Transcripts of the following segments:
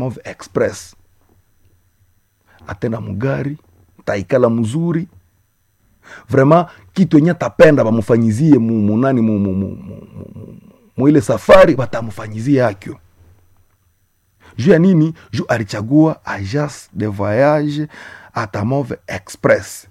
Move express atenda mugari taikala mzuri vraiment kitu yenye tapenda bamufanyizie mu- munani mu- mu- mu- mu- mu- muile safari batamfanyizie akyo juu ya nini juu alichagua agence de voyage atamove express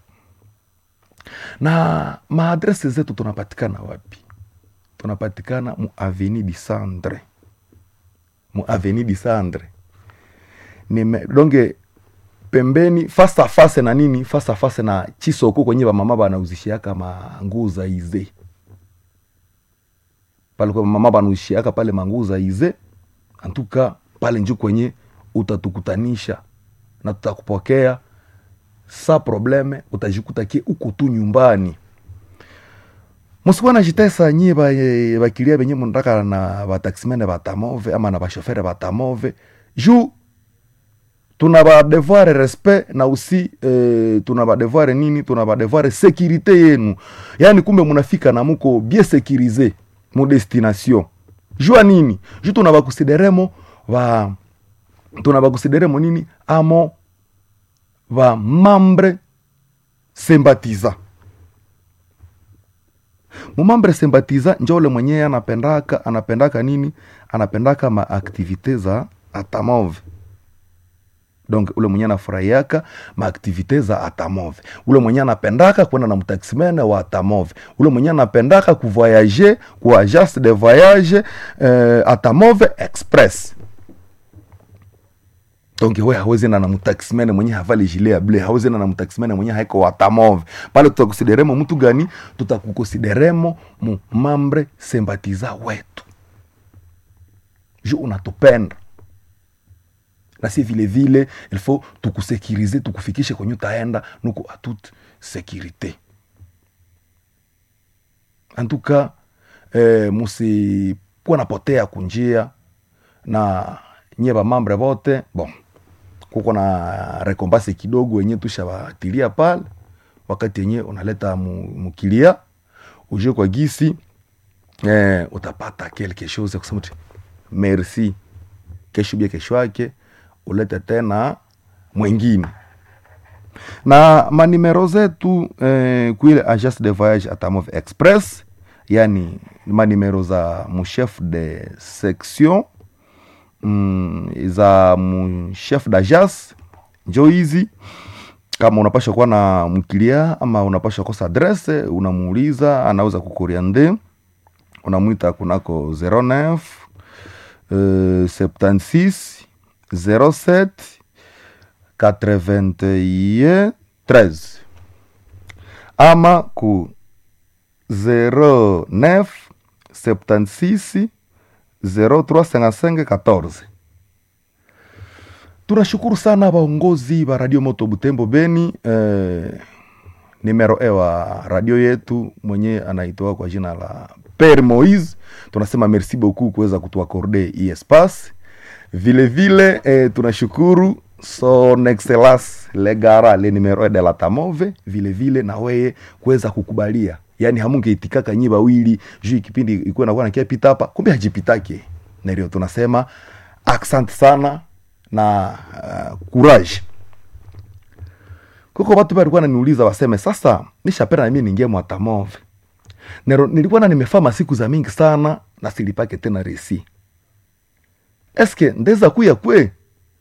na maadrese zetu tunapatikana wapi tunapatikana mu aveni di sandre mu aveni di sandre Nime, donge pembeni fasa fase na nini fasa fase na chisoko kwenye bamama banauzishiaka manguu za ize pale kwa mama banauzishiaka pale manguu za ize antuka pale nju kwenye utatukutanisha na tutakupokea sa probleme utajikuta kie uko tu nyumbani musikuwa najitesa nyie ba- bakilia benye munataka na bataximene batamove ama na bashofere batamove juu tuna badevoir respect na usi eh, tuna badevoir nini tuna badevoir sécurité yenu yaani kumbe munafika na muko bien sécurisé mu destination jua nini juu tuna bakusideremo ba tuna bakusideremo nini amo ba mambre sympathisant mumambre sympathisant njo ule mwenyewe anapendaka anapendaka nini anapendaka maaktivite za atamove donc ule mwenye anafurahiaka maaktivite za atamove ule mwenye anapendaka kwenda na mtaximene wa atamove ule mwenye anapendaka kuvoyage ku agence de voyage eh, atamove express donc we hawezi enda na mtaximene mwenye havali jile ya ble hawezi enda na mtaximene mwenye haiko watamove pale tutakusideremo mtu gani tutakukonsideremo mu mambre sembatiza wetu ju unatupenda na si vile vile il faut tukusekirize tukufikishe kwenye utaenda nuko a toute sécurité en tout cas eh, musikuwa napotea kunjia na nyie bamambre bote bon kuko na rekombase kidogo yenye tushabatilia pale wakati yenye unaleta mu- mukilia ujue kwa gisi eh, utapata quelque chose ya kusema ti merci kesho bia kesho yake ulete tena mwengine na manimero zetu eh, kuile agence de voyage atamove express yani manimero za muchef de section mm, za mchef d'agence njo hizi kama unapasha kuwa na mkilia ama unapasha kosa adrese unamuuliza anaweza kukoriande unamwita kunako 09 euh, 76 07 81 13 ama ku 09 76 0355 14 tunashukuru sana waongozi wa radio moto butembo beni eh, nimero e wa radio yetu mwenye anaitoa kwa jina la Père Moise. Tunasema merci beaucoup kuweza kutuakorde hii espace. Vile vile eh, tunashukuru son excellence legara le numero de la tamove vile vile na weye kuweza kukubalia yani hamungeitikaka nyi bawili juu kipindi ikuwa nakuwa nakiapita hapa kumbe hajipitake nario tunasema asante sana na uh, courage kuko watu walikuwa naniuliza waseme sasa nishapenda na mimi ningie mwatamove Nero, nilikuwa na nimefaa masiku za mingi sana na silipake tena resi eske ndeza kuya kwe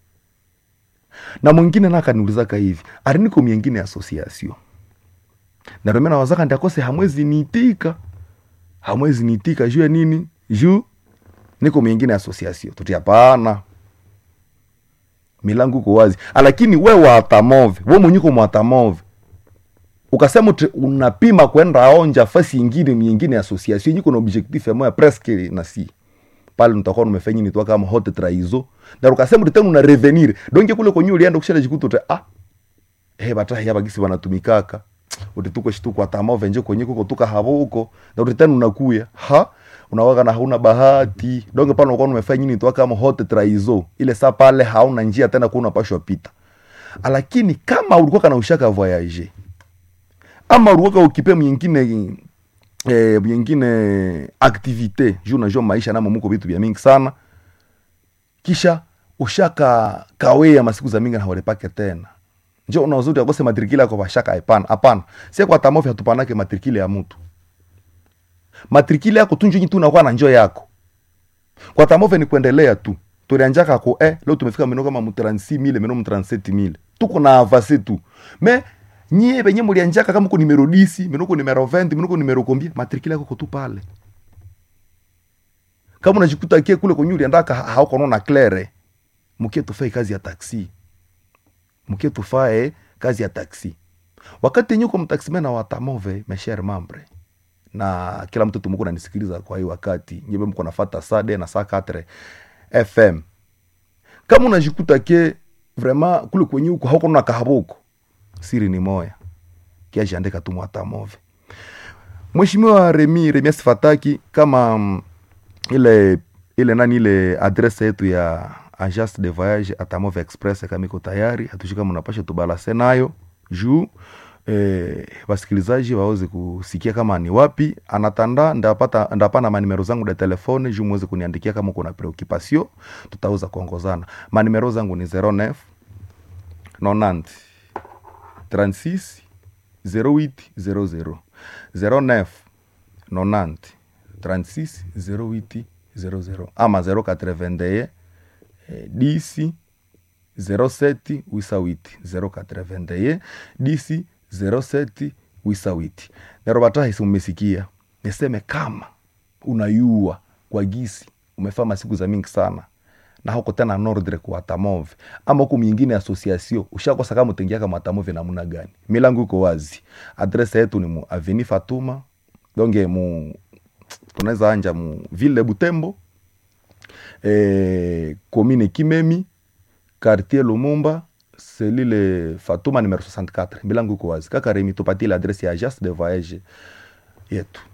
na mwingine nakaniulizaka hivi ari niko miengine association naromena wazaka ndiakose hamwezi niitika hamwezi niitika juu ya nini juu niko miengine association tuti hapana milango iko wazi lakini we watamove we mwenyuko mwatamove ukasema uti unapima kwenda onja fasi ingine miingine association nyiko na objectif ya moya presque na si pale nitakuwa numefanya nitwa kama hot traizo na ukasema uti tena una revenir donc kule kwenye ulienda kushela jikuta uti ah eh bata ya bagisi wanatumikaka uti tuko shituko atamove nje kwenye kuko tuka habo huko na uti tena unakuya ha unawaka na hauna bahati donge pale unakuwa umefanya nini tu kama hot traizo ile saa pale hauna njia tena kuna unapashwa pita lakini kama ulikuwa kana ushaka voyager ama ulikuwa ukipe mwingine eh, mwingine activite juu unajua maisha namo muko vitu vya mingi sana kisha ushaka kawea masiku za mingi na hawalipake tena njo unauzuri akose matrikili yako bashaka hapana hapana sie kwa tamofi hatupanake matrikili ya mtu matrikili yako tu njo tu unakuwa na njo yako kwa tamove ni kuendelea tu tulianjaka ko eh, leo tumefika meno kama mu 36000 meno mu 37000 tuko na avance tu me nyie benye mulianjaka kama uko numero 10 meno uko numero 20 meno uko numero combien matrikili yako tu pale kama unajikuta kie kule kwenye uliandaka ha- hauko naona claire mkie tufae kazi ya taksi mkie tufae kazi ya taksi wakati yenye uko mtaksimena wa tamove mesher mambre na kila mtu tumuko nanisikiliza kwa hii wakati nyebe mko nafata sade na saa 4 fm kama unajikuta ke vraiment kule kwenye huko hauko na kahabuko siri ni moya kiajiandika tu mwatamove mheshimiwa remi remi asifataki kama mm, ile ile nani ile adrese yetu ya agence de voyage atamove express kama iko tayari hatushi kama unapasha tubalase nayo juu eh, wasikilizaji waweze kusikia kama ni wapi anatanda ndapata ndapana manimero zangu da telefone juu muweze kuniandikia kama kuna preoccupation tutaweza kuongozana manimero zangu ni 09 90 36 08 00 09 90 36 08 00 ama 081 eh, 10 07 wisawiti 081 10 07 wisawiti nero batahisi mmesikia niseme kama unayua kwa gisi umefaa masiku za mingi sana na huko tena nordre kwa tamove ama huku mingine association ushakosa kama utengiaka matamove namna gani milango iko wazi adresa yetu ni mu aveni fatuma donge mu tunaweza anja mu ville butembo eh, commune kimemi quartier lumumba selile fatuma numero 64 milango iko wazi kaka remi tupatie adrese ya agence de voyage yetu